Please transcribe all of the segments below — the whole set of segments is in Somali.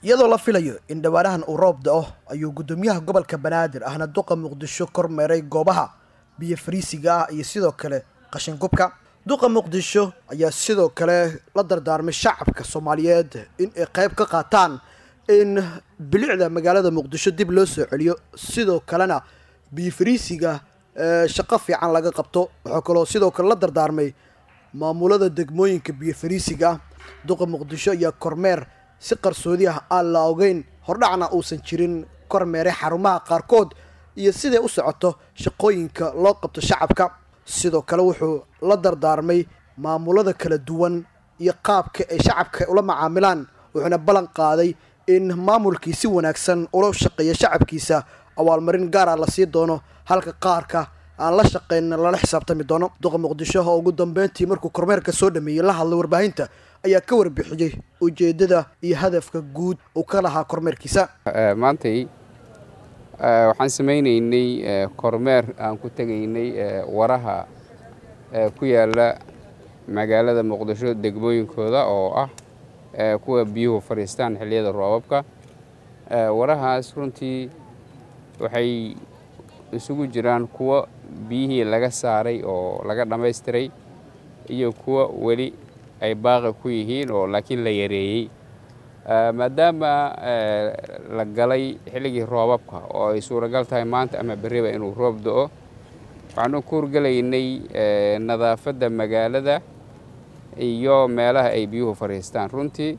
iyadoo la filayo in dhawaanahan uu roob da-o ayuu guddoomiyaha gobolka banaadir ahna duqa muqdisho kormeeray goobaha biyo fariisiga ah iyo sidoo kale qashin gubka duqa muqdisho ayaa sidoo kale la dardaarmay shacabka soomaaliyeed in ay qayb ka qaataan in bilicda magaalada muqdisho dib loo soo celiyo sidoo kalena biyo fariisiga shaqo fiican laga qabto waxaa kaloo sidoo kale la dardaarmay maamulada degmooyinka biyo fariisiga ah duqa muqdisho ayaa kormeer si qarsoodi ah aan la ogeyn hordhacna uusan jirin kormeeray xarumaha qaarkood iyo siday u socoto shaqooyinka loo qabto shacabka sidoo kale wuxuu la dardaarmay maamulada kala duwan iyo qaabka ay shacabka ula macaamilaan wuxuuna ballan qaaday in maamulkii si wanaagsan ula shaqeeya shacabkiisa awaalmarin gaara la sii doono halka qaarka aan la shaqeyn lala xisaabtami doono duqa muqdisho oo ugu dambeyntii markuu kormeerka soo dhameeyey la hadlay warbaahinta ayaa ka warbixiyey ujeedada iyo hadafka guud uu ka lahaa kormeerkiisa maantay waxaan samaynaynay kormeer aan ku tegaynay waraha ku yaala magaalada muqdisho degmooyinkooda oo ah kuwa biyuhu fadhiistaan xilliyada roobabka warahaas runtii waxay isugu jiraan kuwo biyihii laga saaray oo laga dhammaystiray iyo kuwo weli ay baaqi ku yihiin oo laakiin la yareeyey maadaama la galay xilligii roobabka oo ay suuragal tahay maanta ama berriba inuu roob do-o waxaanu ku hurgelaynay nadaafadda magaalada iyo meelaha ay biyuhu fadhiistaan runtii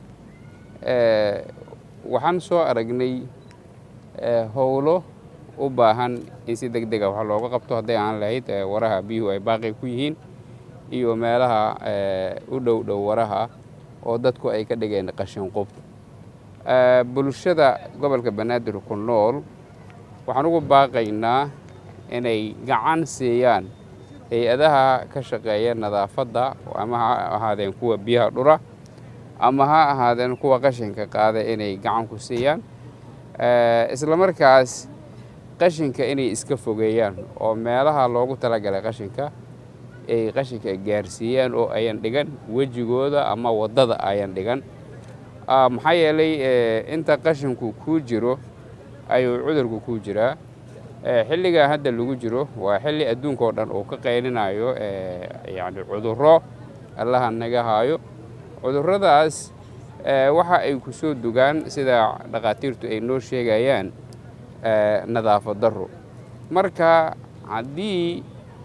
waxaan soo aragnay howlo u baahan in si deg dega wax looga qabto hadday aan lahayd waraha biyuhu ay baaqi ku yihiin iyo meelaha u dhow dhow waraha oo dadku ay ka dhigeen qashin qub bulshada gobolka banaadir ku nool waxaan ugu baaqaynaa inay gacan siiyaan hay-adaha ka shaqeeya nadaafadda ama ha ahaadeen kuwa biyaha dhura ama ha ahaadeen kuwa qashinka qaada inay gacan ku siiyaan islamarkaas qashinka inay iska fogeeyaan oo meelaha loogu talagalay qashinka ay qashinka gaarsiiyaan oo ayan dhigan wejigooda ama waddada ayan dhigan maxaa yeelay inta qashinku kuu jiro ayuu cudurku kuu jiraa xilligaa hadda lagu jiro waa xilli adduunka oo dhan uu ka qaylinayo yacni cudurro allaha naga haayo cudurradaas waxa ay ku soo dugaan sida dhakhaatiirtu ay noo sheegayaan nadaafad darro marka haddii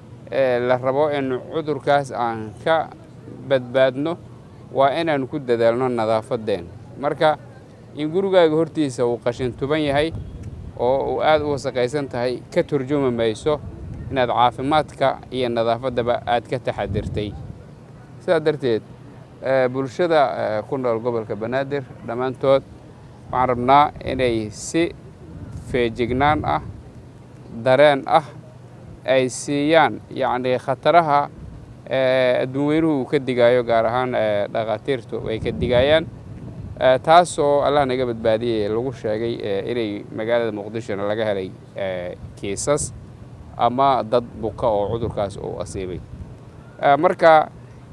la rabo in cudurkaas aan ka badbaadno waa inaan ku dadaalno nadaafaddeen marka in gurigaaga hortiisa uu qashin tuban yahay oo uu aada u wasaqaysan tahay ka turjumi mayso inaad caafimaadka iyo nadaafaddaba aad ka taxadirtay sidaa darteed bulshada ku nool gobolka banaadir dhammaantood waxaan rabnaa inay si feejignaan ah dareen ah ay siiyaan yacni khataraha adduun weynuhu uu ka digaayo gaar ahaan dhakhaatiirtu ay ka digayaan taasoo allah naga badbaadiyey lagu sheegay inay magaalada muqdishona laga helay kiisas ama dad buka oo cudurkaas uu asiibay marka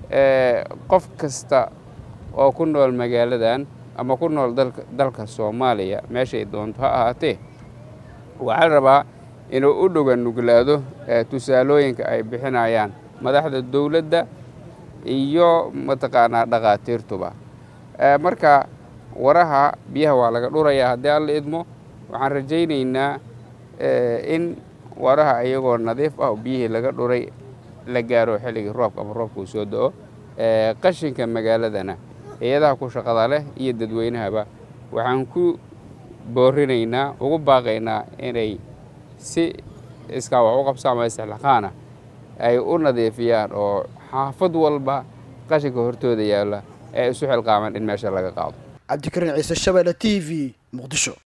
qof kasta oo ku nool magaaladan ama ku nool dalka soomaaliya meeshay doonto ha ahaatee waxaa la rabaa inuu u dhoga nuglaado tusaalooyinka ay bixinayaan madaxda dowladda iyo mataqaanaa dhakhaatiirtuba marka waraha biyaha waa laga dhurayaa haddii alla idmo waxaan rajaynaynaa in waraha iyagoo nadiif ah oo biyihii laga dhuray la gaaro xilligii roobka ama roobka uu soo do-o qashinka magaaladana hay-adaha ku shaqada leh iyo dadweynahaba waxaan ku boorinaynaa ugu baaqaynaa inay si iskaa wax u qabsaama istixlaqaana ay u nadiifiyaan oo xaafad walba qashinka hortooda yaalla ee isu xilqaaman in meesha laga qaado cabdikariin ciise shabeelle t v muqdisho